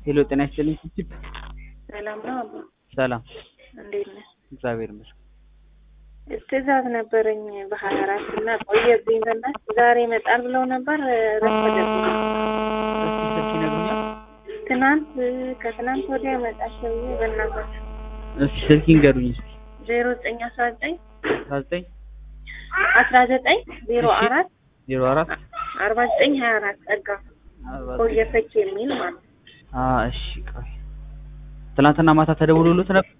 ሄሎ ጤና ይስጥልኝ ቺፕ ሰላም ነው አባ ሰላም እንዴት ነህ? እግዚአብሔር ይመስገን። ትዕዛዝ ነበረኝ በሀያ አራት እና ቆየብኝ። በእናትህ ዛሬ ይመጣል ብለው ነበር ረፈደብኝ። እስኪ ስልክ ይነግሩኛል? ትናንት ከትናንት ወዲያ ይመጣል ሰውዬ በእናታችሁ እስኪ ስልክ ይንገሩኝ እስኪ ዜሮ ዘጠኝ አስራ ዘጠኝ አስራ ዘጠኝ አስራ ዘጠኝ ዜሮ እሺ። አራት ዜሮ አራት አርባ ዘጠኝ ሀያ አራት ጸጋ አርባ ቆየ ፈች የሚል ማለት ነው። አ እሺ ቆይ ትናንትና ማታ ተደውሎልዎት ነበር?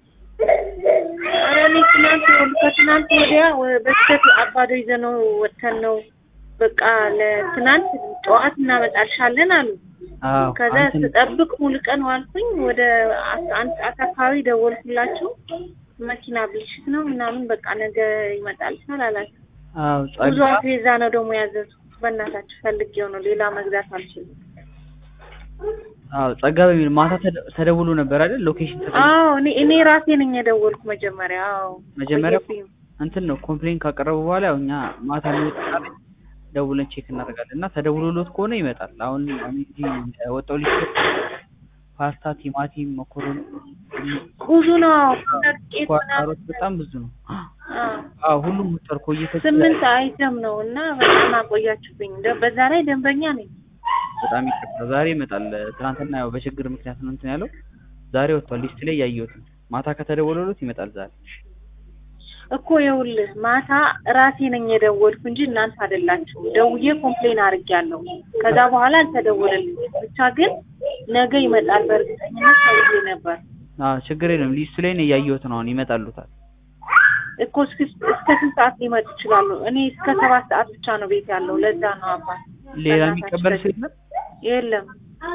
ኧረ እኔ ትናንት ከትናንት ወዲያ ወ- በስህተት አባዶ ይዘነው ወጥተን ነው በቃ ለትናንት ጠዋት እናመጣልሻለን አሉ። አዎ ከዛ አንተን- ስጠብቅ ሙሉ ቀን ዋልኩኝ። ወደ አስራ አንድ ሰዓት አካባቢ ደወልኩላቸው። መኪና ብልሽት ነው ምናምን በቃ ነገ ይመጣል አላቸው። አዎ ብዙ ጸጋ አስቤዛ ነው ደግሞ ያዘዝኩት። በእናታችሁ ፈልጌው ነው ሌላ መግዛት አልችልም። አዎ ጸጋ በሚል ማታ ተደ- ተደውሎ ነበር አይደል? ሎኬሽን ተጠይቆ አዎ እኔ እኔ ራሴ ነኝ የደወልኩ መጀመሪያ። አዎ መጀመሪያ ቆየብኝ። እንትን ነው ኮምፕሌን ካቀረቡ በኋላ ያው እኛ ማታ የሚወጣ ካለ ደውለን ቼክ እናደርጋለን እና ተደውሎሎት ከሆነ ይመጣል። አሁን እኔ እዚህ ወጣው ሊስት ፓስታ፣ ቲማቲም፣ መኮረኒ፣ ብዙ ነው ቄት ኳታሮት በጣም ብዙ ነው። አዎ አዎ ሁሉም ወጥቷል። ቆይተ ስምንት አይተም ነው እና በጣም አቆያችሁብኝ። ደ- በዛ ላይ ደንበኛ ነኝ። በጣም ይቅርታ። ዛሬ ይመጣል። ትናንትና ያው በችግር ምክንያት ነው እንትን ያለው። ዛሬ ወጥቷል። ሊስት ላይ ያየሁት ነው። ማታ ከተደወለሎት ይመጣል ዛሬ። እኮ ይኸውልህ ማታ ራሴ ነኝ የደወልኩ እንጂ እናንተ አይደላችሁ። ደውዬ ኮምፕሌን አድርጌያለሁ። ከዛ በኋላ አልተደወለልኝም። ብቻ ግን ነገ ይመጣል በእርግጠኝነት ተብዬ ነበር አዎ ችግር የለም። ሊስቱ ላይ ነው ያየሁት ነው። አሁን ይመጣሉታል። እኮ እስከ እስከ ስንት ሰዓት ሊመጡ ይችላሉ? እኔ እስከ ሰባት ሰዓት ብቻ ነው ቤት ያለው። ለዛ ነው አባት ሌላ በእናታችሁ የሚቀበል ሰው የለም? የለም።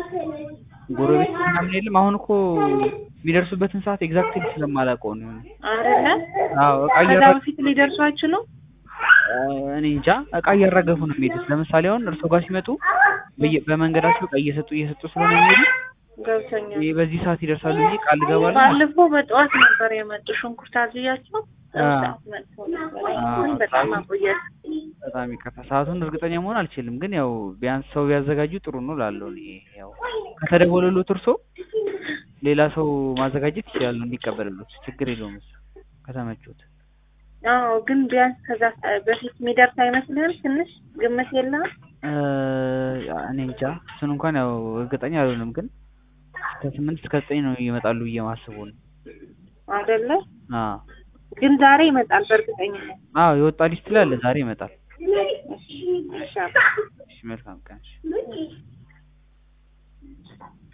ጎረቤት ምናምን የለም? አሁን እኮ የሚደርሱበትን ሰዓት ኤግዛክትሊ ስለማላውቀው ነው። አይደለ? አዎ እቃ ከዛ እያራ በፊት ሊደርሱ አይችሉም። እኔ እንጃ እቃ እያራገፉ ነው የሚሄዱት። ለምሳሌ አሁን እርሶ ጋር ሲመጡ በየ- በመንገዳቸው እቃ እየሰጡ እየሰጡ ስለሆነ የሚሄዱ ገብቶኛል። ይሄ በዚህ ሰዓት ይደርሳሉ ብዬ ቃል እገባለሁ። ባለፈው በጠዋት ነበር የመጡ ሽንኩርት አዝያቸው አ። ሰዓት መጥተው ነበር። አ፣ አሁን በጣም ሰዓቱ- አቆያት። በጣም ይቅርታ። ሰዓቱን እርግጠኛ መሆን አልችልም፣ ግን ያው ቢያንስ ሰው ቢያዘጋጁ ጥሩ ነው እላለሁ። እኔ ያው ከተደወለሎት እርሶ ሌላ ሰው ማዘጋጀት ይችላሉ እንዲቀበልሎት፣ ችግር የለውም እሱ ከተመቾት። አዎ ግን ቢያንስ ከዛ ሰ- በፊት የሚደርስ አይመስልህም? ትንሽ ግምት የለህም? እ፣ እኔ እንጃ እሱን እንኳን ያው እርግጠኛ አልሆንም፣ ግን ከስምንት እስከ ዘጠኝ ነው ይመጣሉ ብዬ ማስበው ነው። አይደለ? አዎ ግን ዛሬ ይመጣል በእርግጠኝነት። አዎ የወጣ ሊስት ላይ አለ። ዛሬ ይመጣል። እሺ፣ ይሻላል። እሺ መልካም ቀን። እሺ።